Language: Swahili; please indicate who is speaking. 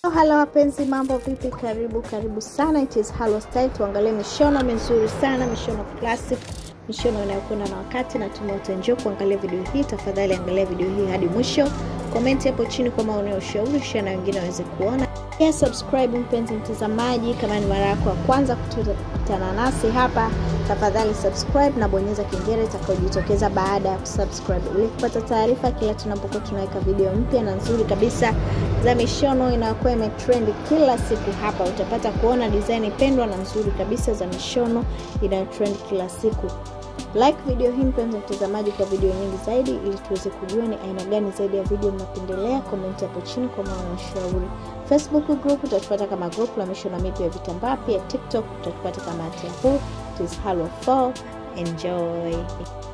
Speaker 1: Halo wapenzi, mambo vipi? Karibu karibu sana, it is Halo Style. Tuangalie mishono mizuri sana, mishono classic, mishono inayokwenda na wakati. Natumai utaenjoy kuangalia video hii. Tafadhali angalia video hii hadi mwisho, komenti hapo chini kwa maoni ya ushauri, share na wengine waweze kuona. Pia subscribe mpenzi mtazamaji, kama ni mara yako ya kwanza kukutana nasi hapa, tafadhali subscribe na bonyeza kengele itakayojitokeza baada ya kusubscribe ili kupata taarifa kila tunapokuwa tunaweka video mpya na nzuri kabisa za mishono inayokuwa imetrend kila siku. Hapa utapata kuona design pendwa na nzuri kabisa za mishono inayotrend kila siku. Like video hii mpenzi mtazamaji, kwa video nyingi zaidi, ili tuweze kujua ni aina gani zaidi ya video mnapendelea. Comment hapo chini kwa maoni na ushauri. Facebook group utatupata kama group la mishono mipya ya vitambaa. Pia TikTok utatupata kama Yahoo. It is Halo 4. Enjoy.